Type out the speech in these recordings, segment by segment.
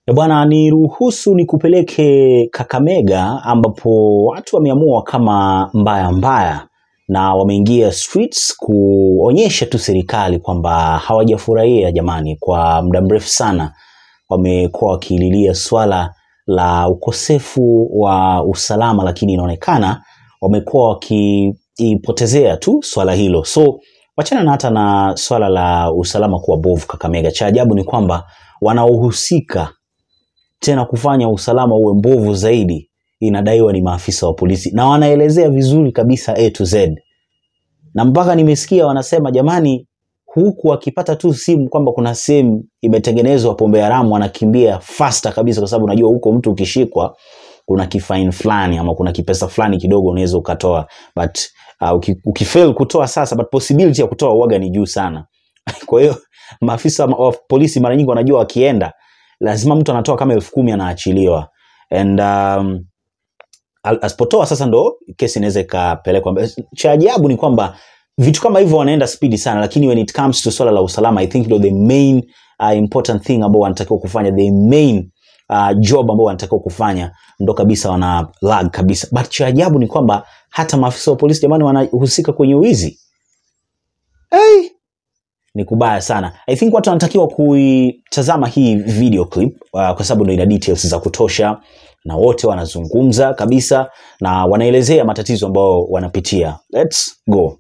E bwana, niruhusu nikupeleke Kakamega ambapo watu wameamua kama mbaya mbaya na wameingia streets kuonyesha tu serikali kwamba hawajafurahia jamani. Kwa muda mrefu sana wamekuwa wakililia swala la ukosefu wa usalama, lakini inaonekana wamekuwa wakiipotezea tu swala hilo. So wachana na hata na swala la usalama kuwa bovu Kakamega. Cha ajabu ni kwamba wanaohusika tena kufanya usalama uwe mbovu zaidi inadaiwa ni maafisa wa polisi, na wanaelezea vizuri kabisa A to Z, na mpaka nimesikia wanasema jamani, huku wakipata tu simu kwamba kuna sehemu imetengenezwa pombe haramu, wanakimbia faster kabisa, kwa sababu unajua huko mtu ukishikwa kuna kifaini fulani ama kuna kipesa fulani kidogo unaweza ukatoa, but uh, uki, ukifail kutoa sasa, but possibility ya kutoa uwaga ni juu sana. Kwa hiyo maafisa wa polisi mara nyingi wanajua wakienda lazima mtu anatoa kama elfu kumi anaachiliwa and um, al- asipotoa sasa ndo kesi inaweza ikapelekwa mbele. Cha ajabu ni kwamba vitu kama hivyo wanaenda spidi sana, lakini when it comes to swala la usalama I think ndo the main uh, important thing ambao wanatakiwa kufanya, the main uh, job ambao wanatakiwa kufanya ndo kabisa wana lag kabisa. But cha ajabu ni kwamba hata maafisa wa polisi jamani wanahusika kwenye uwizi hey! ni kubaya sana. I think watu wanatakiwa kuitazama hii video clip uh, kwa sababu ndio ina details za kutosha na wote wanazungumza kabisa na wanaelezea matatizo ambayo wanapitia. Let's go.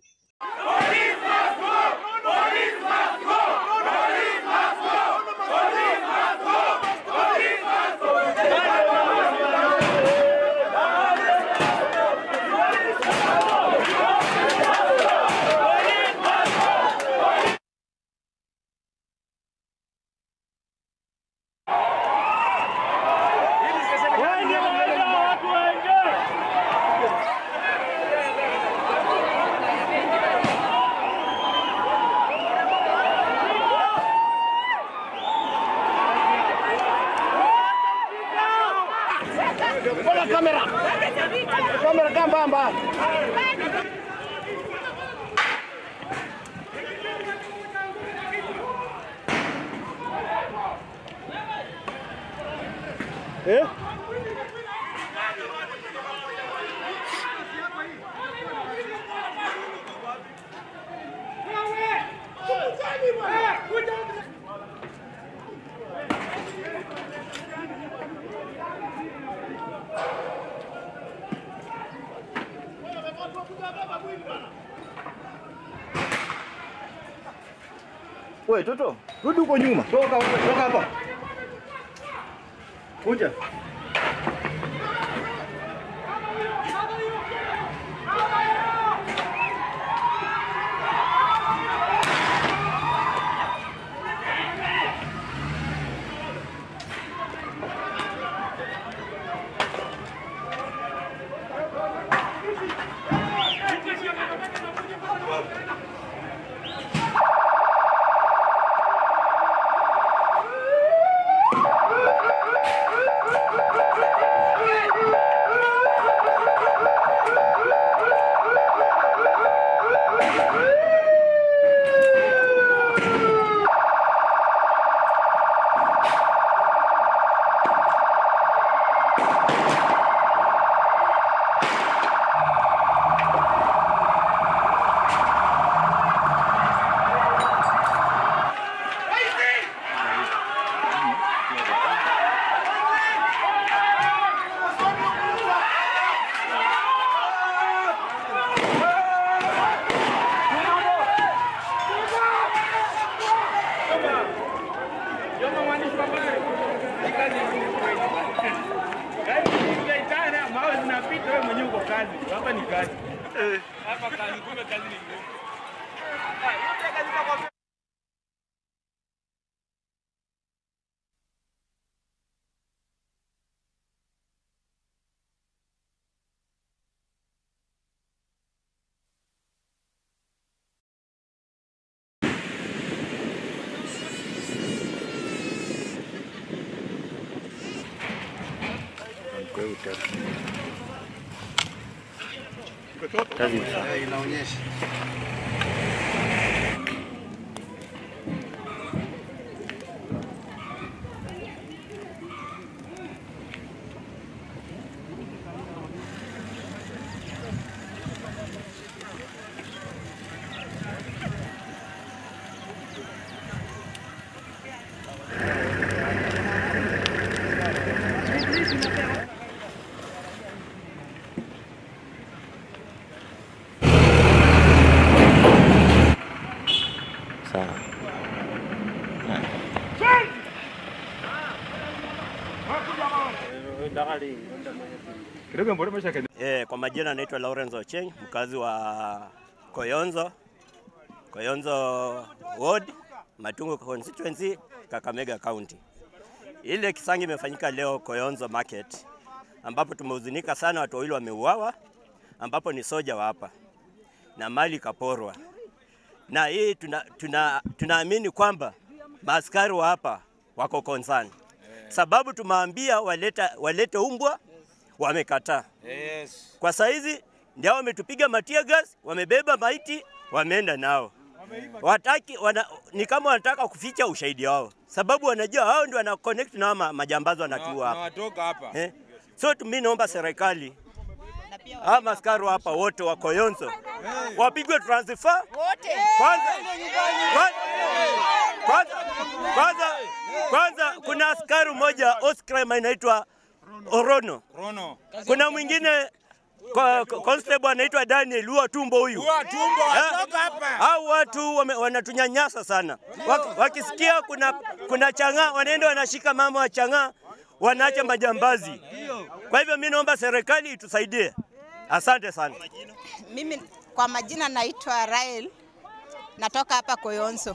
Wengi wengi watu wengi. Bora kamera. Kamera kambamba. Eh? Wewe toto, rudi huko nyuma. Toka huko, toka hapa. Kuja. Joma mwandishi wa habari. Ni kazi ngumu kweli. Yaani ukiitana mawe zinapita wewe mwenyewe uko kazi. Hapa ni kazi. Hapa kazi kumbe kazi ni ngumu. Ah, yote kazi kwa Inaonyesha. Kidogo mbona maisha kenya. Eh, kwa majina naitwa Lawrence Ocheng, mkazi wa Koyonzo, Koyonzo Ward, Matungu constituency, Kakamega County. Ile kisangi imefanyika leo Koyonzo Market, ambapo tumehuzunika sana, watu wawili wameuawa, ambapo ni soja wa hapa na mali kaporwa, na hii tuna, tuna, tunaamini kwamba maaskari wa hapa wako concern, sababu tumeambia waleta, walete umbwa wamekataa. Yes. Kwa saizi ndio wametupiga matia gas, wamebeba maiti, wameenda nao. Wataki, wana, ni kama wanataka kuficha ushahidi wao, sababu wanajua hao ndio wana connect na ma, majambazi wanatuua hapa Nawatoka hapa. eh. So mimi naomba serikali hawa maskari hapa wote wa Koyonzo wapigwe transfer kwanza, kwanza, kwanza, kwanza, kwanza kuna askari mmoja Oscar anaitwa Orono Rono. kuna mwingine ko- ko- constable anaitwa Daniel huwa tumbo huyu. Kwa tumbo Eh, atoka hapa. Hao watu wame- wanatunyanyasa sana. Wak- Wakisikia kuna kuna chang'aa wanaenda wanashika mama wa chang'aa wanaacha majambazi. Kwa hivyo mimi naomba serikali itusaidie. Asante sana. Mimi kwa majina naitwa Rael, natoka hapa Koyonzo.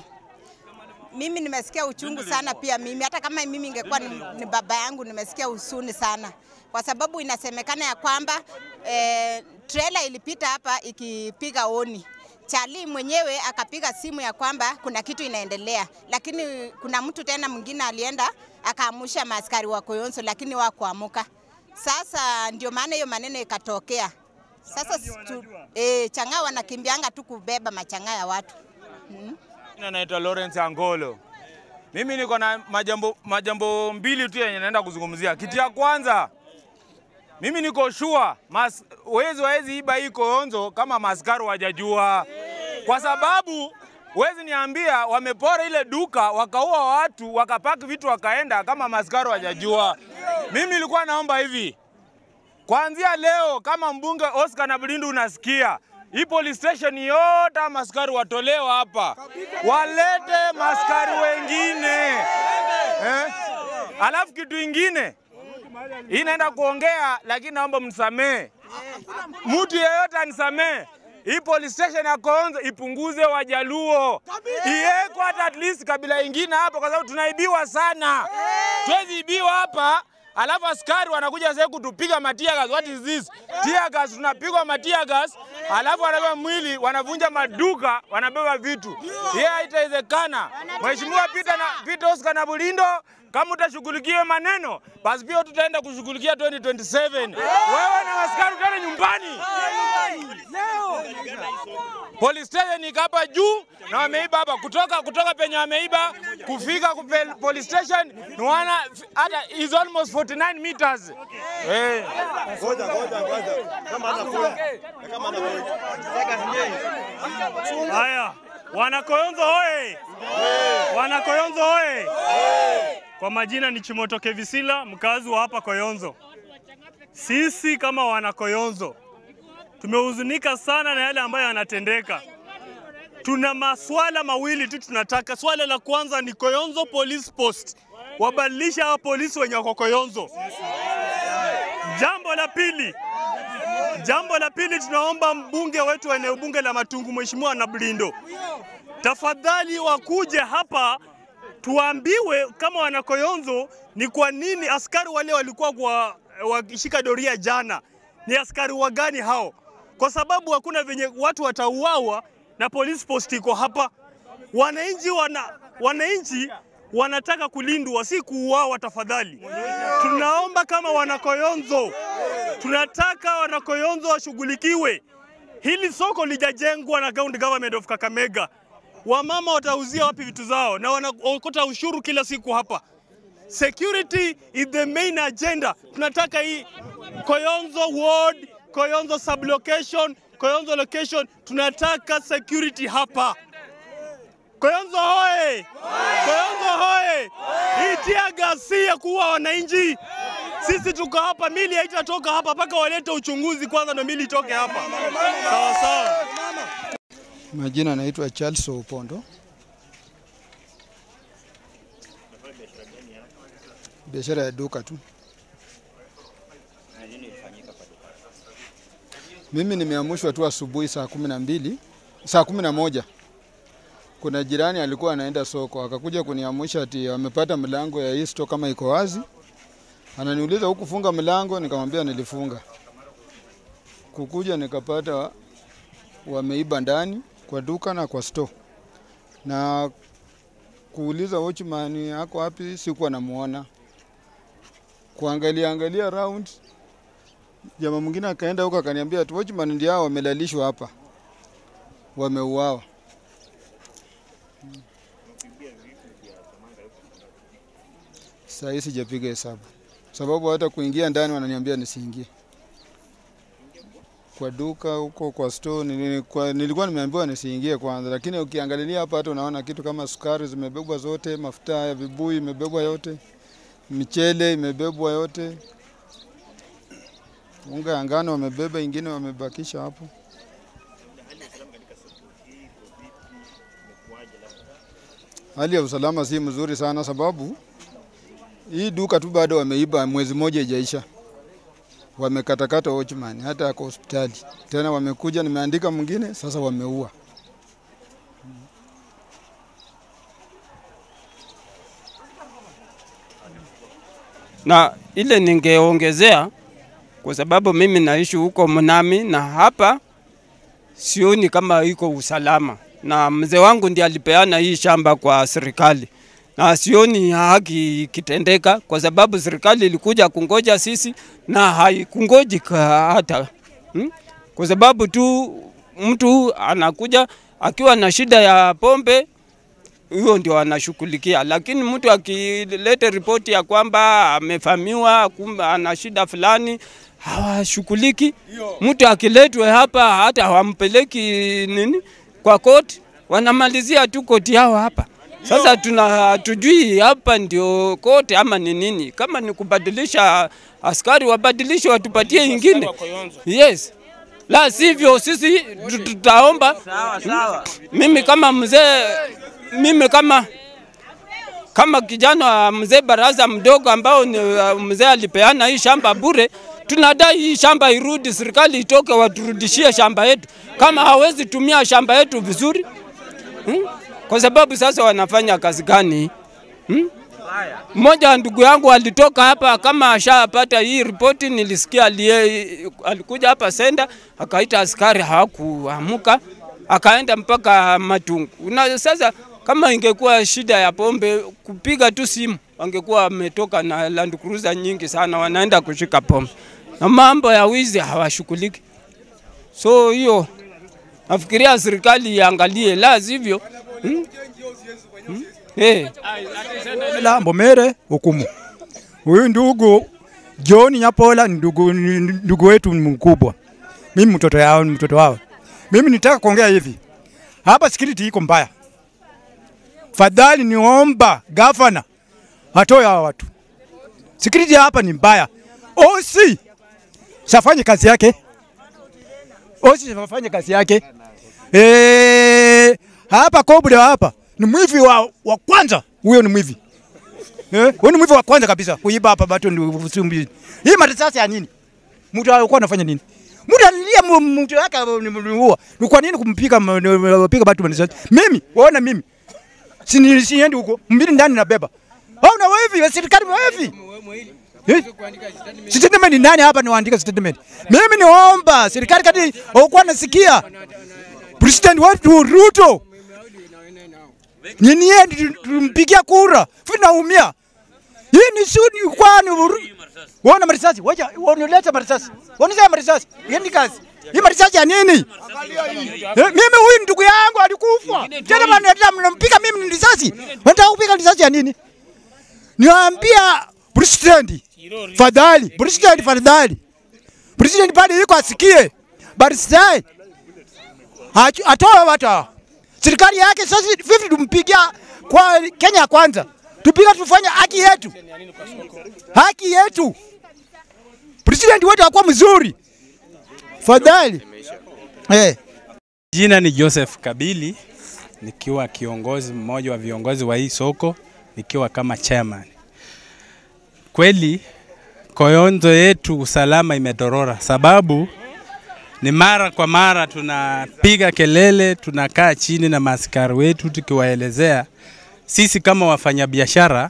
Mimi nimesikia uchungu sana pia mimi, hata kama mimi ingekuwa ni, ni baba yangu, nimesikia husuni sana kwa sababu inasemekana ya kwamba eh, trailer ilipita hapa ikipiga oni Charlie mwenyewe akapiga simu ya kwamba kuna kitu inaendelea, lakini kuna mtu tena mwingine alienda akaamusha maaskari wa Koyonzo, lakini wakuamuka. Sasa ndio maana hiyo maneno ikatokea. Sasa stu, e, chang'aa wanakimbianga tu kubeba machang'aa ya watu. Jina naitwa Lawrence Angolo. Mimi niko na majambo, majambo mbili tu yenye naenda kuzungumzia. Kitu ya kwanza, mimi niko sure mas, wezi wawezi iba hii Koyonzo kama maskari wajajua, kwa sababu wezi niambia wamepora ile duka wakaua watu wakapaki vitu wakaenda kama maskari wajajua. Mimi nilikuwa naomba hivi Kuanzia leo kama mbunge Oscar Nabulindu unasikia hii police station yote maskari watolewa hapa, walete maskari wengine eh? Alafu kitu ingine hii naenda kuongea, lakini naomba mnisamee, mtu yeyote anisamee. Hii police station ya Koyonzo ipunguze Wajaluo, iwekwe hata at least kabila ingine hapa, kwa sababu tunaibiwa sana. Tuwezi ibiwa hapa alafu askari wanakuja sasa kutupiga matia gas. What is this? Tear gas, tunapigwa matia gas, alafu wanabeba mwili, wanavunja maduka, wanabeba vitu. Hiyo haitawezekana. Mheshimiwa Peter na Peter Oscar na Bulindo, kama utashughulikia maneno basi pia tutaenda kushughulikia 2027. Wewe na askari utaenda nyumbani. Police station iko hapa juu na wameiba hapa kutoka kutoka penye wameiba kufika kupe, police station ni wana hata is almost 49 meters. Eh. Haya, wanakoyonzo hoye! Wanakoyonzo hoye! Kwa majina ni Chimoto Kevisila, mkazi wa hapa Koyonzo. Sisi kama wanakoyonzo tumehuzunika sana na yale ambayo yanatendeka. Tuna maswala mawili tu tunataka. Swala la kwanza ni Koyonzo Police Post, wabadilisha hao polisi wenye wako Koyonzo. Jambo la pili, Jambo la pili, tunaomba mbunge wetu wa eneo bunge la Matungu, Mheshimiwa Nablindo, tafadhali wakuje hapa tuambiwe kama wanakoyonzo ni kwa nini askari wale walikuwa kwa wakishika doria jana ni askari wa gani hao, kwa sababu hakuna venye watu watauawa na police post iko hapa. Wananchi wana wananchi wanataka kulindwa, si kuuawa. Tafadhali tunaomba kama wanakoyonzo, tunataka wanakoyonzo washughulikiwe. Hili soko lijajengwa na county government of Kakamega. Wamama watauzia wapi vitu zao na wanaokota ushuru kila siku hapa. Security is the main agenda. Tunataka hii Koyonzo ward, Koyonzo sublocation, Koyonzo location, tunataka security hapa. Koyonzo hoye! Koyonzo hoye! Hii tear gas si ya kuua wananchi. Sisi tuko hapa, mili haitatoka hapa mpaka walete uchunguzi kwanza, ndio mili itoke hapa. Sawa sawa. Majina naitwa Charles Opondo. Biashara ya duka tu. Mimi nimeamushwa tu asubuhi saa kumi na mbili saa kumi na moja kuna jirani alikuwa anaenda soko akakuja kuniamusha ati amepata mlango ya hii store kama iko wazi. Ananiuliza hukufunga mlango, nikamwambia nilifunga. Kukuja nikapata wameiba ndani kwa duka na kwa store, na kuuliza watchman ako wapi, sikuwa namuona. Kuangalia angalia round, jamaa mwingine akaenda huko akaniambia ati watchman ndio hao wamelalishwa hapa, wameuawa. Saa hii sijapiga hesabu, sababu hata kuingia ndani wananiambia nisiingie kwa duka huko kwa store nili- kwa, nilikuwa nimeambiwa nisiingie kwanza, lakini ukiangalia hapa hata unaona kitu kama sukari zimebebwa zote, mafuta ya vibuyu imebebwa yote, michele imebebwa yote, unga ya ngano wamebeba, ingine wamebakisha hapo. Hali ya usalama si mzuri sana, sababu hii duka tu bado wameiba, mwezi mmoja ijaisha wamekatakata watchman hata ako hospitali tena, wamekuja nimeandika mwingine sasa, wameua. na ile ningeongezea kwa sababu mimi naishi huko Mnami na hapa sioni kama iko usalama, na mzee wangu ndiye alipeana hii shamba kwa serikali, na sioni haki ikitendeka kwa sababu serikali ilikuja kungoja sisi na haikungoji ka- hata hmm? kwa sababu tu mtu anakuja akiwa na shida ya pombe hiyo ndio anashughulikia, lakini mtu akileta ripoti ya kwamba amefamiwa, kumbe ana shida fulani, hawashughuliki. Mtu akiletwe hapa hata hawampeleki nini kwa koti, wanamalizia tu koti yao hapa. Sasa tuna hatujui hapa ndio koti ama ni nini. Kama ni kubadilisha askari, wabadilishe watupatie ingine. Yes, la sivyo sisi tu- tutaomba. Mimi kama mzee, mimi kama kama kijana wa mzee baraza mdogo ambao ni uh, mzee alipeana hii shamba bure, tunadai hii shamba irudi, serikali itoke, waturudishie shamba yetu, kama hawezi tumia shamba yetu vizuri hmm? Kwa sababu sasa wanafanya kazi gani hmm? Mmoja wa ndugu yangu alitoka hapa kama ashapata hii ripoti, nilisikia alie, alikuja hapa senda akaita askari, hawakuamuka akaenda mpaka Matungu. Na sasa kama ingekuwa shida ya pombe, kupiga tu simu wangekuwa wametoka na Land Cruiser nyingi sana, wanaenda kushika pombe, na mambo ya wizi hawashughuliki. So hiyo nafikiria serikali iangalie, la sivyo hmm? Hmm? Hey. la Mbomere hukumu. Huyu ndugu John Nyapola ni ndugu, ni ndugu wetu mkubwa. Mimi mtoto yao ni mtoto wao. Mimi nitaka kuongea hivi. Hapa security iko mbaya. Fadhali niomba gavana atoe hawa watu. Security hapa ni mbaya. OC safanye kazi yake. OC safanye kazi yake. Eh, hapa Kobule hapa ni mwivi wa, wa kwanza. Huyo ni mwivi. Eh, huyo ni mwivi wa kwanza kabisa kuiba hapa bado ni usumbi. Hii marisasi ya nini? Mtu alikuwa anafanya nini? Mtu alilia mu- mtu wake nimuua. Ni kwa nini kumpiga m- piga watu marisasi? Mimi, waona mimi. Si ni- siendi huko. Mbili ndani nabeba. Au na wewe hivi serikali wewe Eh? Statement ni nani hapa niwaandika statement? Mimi niomba serikali kati haukuwa nasikia. President wetu Ruto nyinyi yeye tumpigia kura, vinaumia. Hii ni sudi kwani uru- wana marisasi, wacha wanileta marisasi, wanileta marisasi, yendi kazi. Hii marisasi ya nini? Eh, mimi huyu ndugu yangu alikufa. Tena mnaleta mnampiga mimi ni risasi. Wanataka kupiga risasi ya nini? Niwaambia president, fadhali, president fadhali. President pale yuko asikie. Barisai. Atoe watu hawa serikali yake sasa vipi tumpigia kwa Kenya kwanza, tupiga tufanye haki yetu, haki yetu. President wetu akuwa mzuri, fadhali eh. Jina ni Joseph Kabili, nikiwa kiongozi mmoja wa viongozi wa hii soko, nikiwa kama chairman. Kweli Koyonzo yetu usalama imedorora, sababu ni mara kwa mara tunapiga kelele, tunakaa chini na maaskari wetu tukiwaelezea sisi kama wafanyabiashara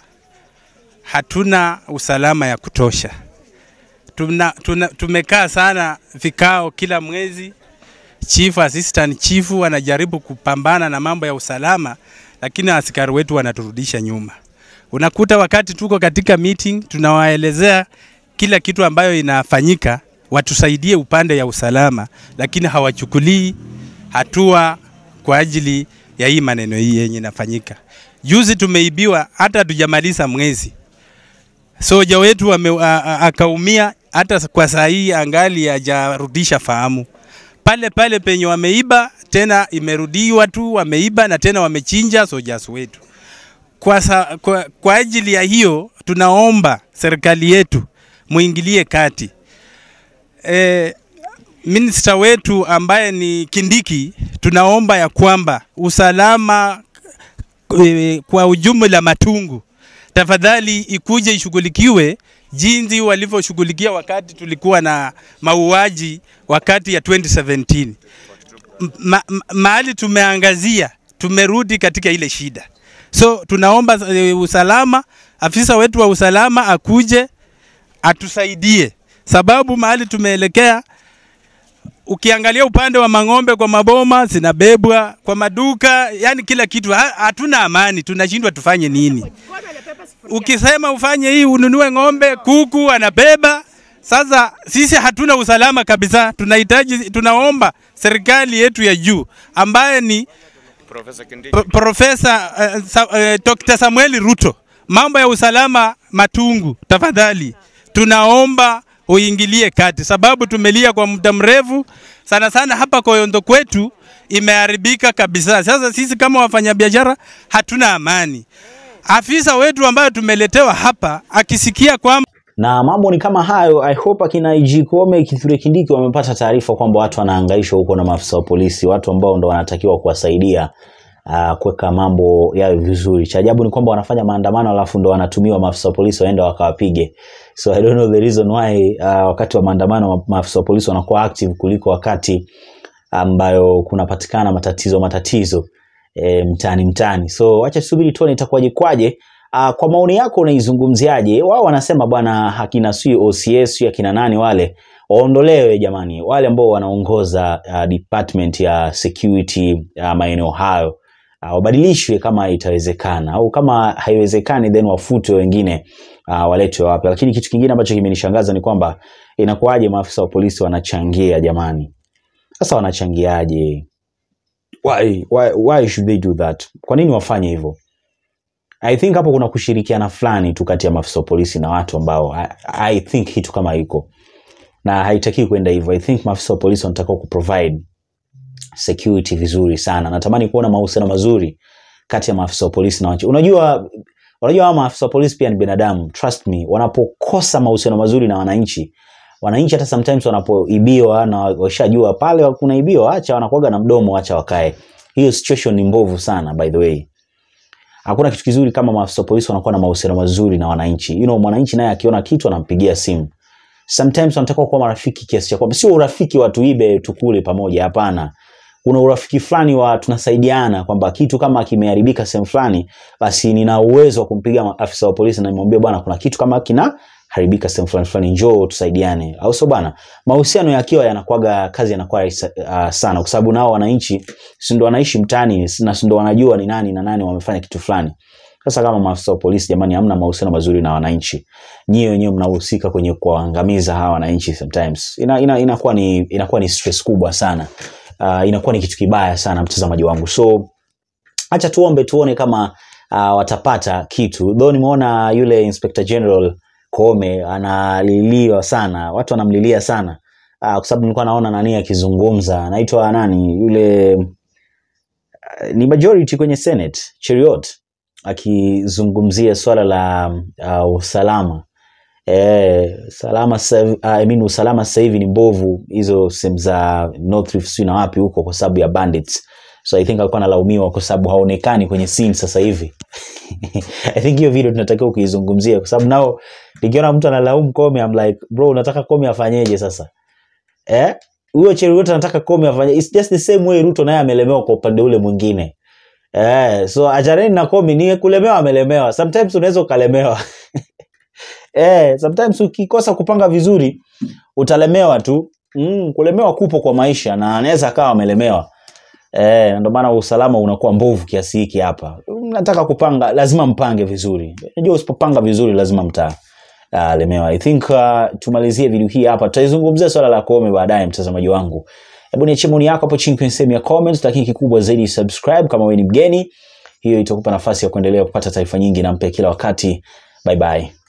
hatuna usalama ya kutosha. Tuna, tuna, tumekaa sana vikao kila mwezi, chief assistant chief wanajaribu kupambana na mambo ya usalama, lakini askari wetu wanaturudisha nyuma. Unakuta wakati tuko katika meeting tunawaelezea kila kitu ambayo inafanyika, watusaidie upande ya usalama, lakini hawachukulii hatua kwa ajili ya hii maneno hii yenye inafanyika. Juzi tumeibiwa, hata hatujamaliza mwezi, soja wetu ame, a, a, akaumia, hata kwa saa hii angali hajarudisha fahamu. Pale pale penye wameiba tena imerudiwa tu, wameiba na tena wamechinja sojas wetu. Kwa, sa, kwa, kwa ajili ya hiyo tunaomba serikali yetu muingilie kati. E, minista wetu ambaye ni Kindiki, tunaomba ya kwamba usalama e, kwa ujumla Matungu, tafadhali ikuje ishughulikiwe jinsi walivyoshughulikia wakati tulikuwa na mauaji wakati ya 2017. Ma, ma, mahali tumeangazia tumerudi katika ile shida, so tunaomba e, usalama, afisa wetu wa usalama akuje atusaidie, sababu mahali tumeelekea ukiangalia upande wa mang'ombe kwa maboma zinabebwa kwa maduka, yani kila kitu, ha- hatuna amani, tunashindwa tufanye nini. Ukisema ufanye hii ununue ng'ombe, kuku anabeba. Sasa sisi hatuna usalama kabisa, tunahitaji, tunaomba serikali yetu ya juu ambaye ni Pro- Profesa uh, sa, uh, Dr. Samuel Ruto, mambo ya usalama Matungu, tafadhali tunaomba uingilie kati, sababu tumelia kwa muda mrefu sana sana hapa Koyondo kwetu imeharibika kabisa. Sasa sisi kama wafanyabiashara hatuna amani. Afisa wetu ambayo tumeletewa hapa akisikia kwamba na mambo ni kama hayo. I hope akina IG Kome, Kithure Kindiki wamepata taarifa kwamba watu wanahangaishwa huko na maafisa wa polisi, watu ambao ndo wanatakiwa kuwasaidia uh, kuweka mambo yawe vizuri. Cha ajabu ni kwamba wanafanya maandamano alafu ndo wanatumiwa maafisa wa polisi waenda wakawapige. So I don't know the reason why uh, wakati wa maandamano ma- maafisa wa polisi wanakuwa active kuliko wakati ambayo kunapatikana matatizo matatizo e, mtaani mtaani. So acha tusubiri tuone itakuwaje kwaje. Uh, kwa maoni yako unaizungumziaje? Wao wanasema bwana hakina sui OCS sui akina nani wale waondolewe jamani, wale ambao wanaongoza uh, department ya security uh, maeneo hayo uh, wabadilishwe kama itawezekana, au kama haiwezekani then wafutwe wengine uh, waletwe wapya. Lakini kitu kingine ambacho kimenishangaza ni kwamba inakuwaje maafisa wa polisi wanachangia jamani? Sasa wanachangiaje? Why, why, why should they do that? Kwa nini wafanye hivyo? I think hapo kuna kushirikiana fulani tu kati ya maafisa wa polisi na watu ambao I, I think kitu kama iko na haitakiwi kwenda hivyo. I think maafisa wa polisi wanatakiwa kuprovide security vizuri sana. Natamani kuona mahusiano mazuri kati ya maafisa wa polisi na wananchi. Unajua, unajua hawa maafisa wa polisi pia ni binadamu, trust me. Wanapokosa mahusiano mazuri na wananchi, wananchi hata sometimes wanapoibiwa na washajua pale kunaibiwa, acha wanakuaga na mdomo, acha wakae. Hiyo situation ni mbovu sana by the way hakuna kitu kizuri kama maafisa wa polisi wanakuwa na mahusiano mazuri na wananchi. You know, mwananchi naye akiona kitu anampigia simu. Sometimes wanataka kuwa marafiki kiasi cha kwamba sio urafiki wa tuibe tukule pamoja, hapana. Kuna urafiki fulani wa tunasaidiana kwamba kitu kama kimeharibika sehemu fulani, basi nina uwezo wa kumpiga ma- afisa wa polisi na nimwambie bwana, kuna kitu kama kina haribika sehemu fulani fulani, njoo tusaidiane, au sio bwana? Mahusiano yakiwa yanakuwaga kazi yanakuwa rahisi uh, sana, kwa sababu nao wananchi si ndo wanaishi mtaani na si ndo wanajua ni nani na nani wamefanya kitu fulani. Sasa kama maafisa wa polisi, jamani, hamna mahusiano mazuri na wananchi, nyie wenyewe mnahusika kwenye kuwaangamiza hawa wananchi. Sometimes ina, ina, inakuwa ni inakuwa ni stress kubwa sana. Uh, inakuwa ni kitu kibaya sana, mtazamaji wangu. So acha tuombe tuone kama uh, watapata kitu. Though nimeona yule Inspector General Koome analiliwa sana, watu wanamlilia sana uh, kwa sababu nilikuwa naona nani akizungumza, anaitwa nani yule uh, ni majority kwenye Senate Cheriot akizungumzia swala la uh, usalama Eh, salama sasa hivi- uh, I mean, usalama sasa hivi ni mbovu hizo sehemu za North Rift sijui na wapi huko kwa sababu ya bandits. So I think alikuwa analaumiwa kwa sababu haonekani kwenye scene sasa hivi. I think hiyo video tunatakiwa kuizungumzia kwa sababu nao nikiona mtu analaumu Comey I'm like bro unataka Comey afanyeje sasa? Eh? huyo Cheruiyot anataka Koome afanye it's just the same way Ruto naye amelemewa kwa upande ule mwingine eh, so achaneni na Koome ni kulemewa amelemewa sometimes unaweza ukalemewa eh, sometimes ukikosa kupanga vizuri utalemewa tu mm, kulemewa kupo kwa maisha na anaweza akawa amelemewa Eh, ndio maana usalama unakuwa mbovu kiasi hiki hapa. Nataka kupanga, lazima mpange vizuri. Unajua usipopanga vizuri lazima mta uh, lemewa. I think uh, tumalizie video hii hapa. Tutaizungumzia swala la Koome baadaye, mtazamaji wangu. Hebu niachie maoni yako hapo chini kwenye sehemu ya comments, lakini kikubwa zaidi subscribe kama wewe ni mgeni. Hiyo itakupa nafasi ya kuendelea kupata taarifa nyingi na mpya kila wakati. Bye bye.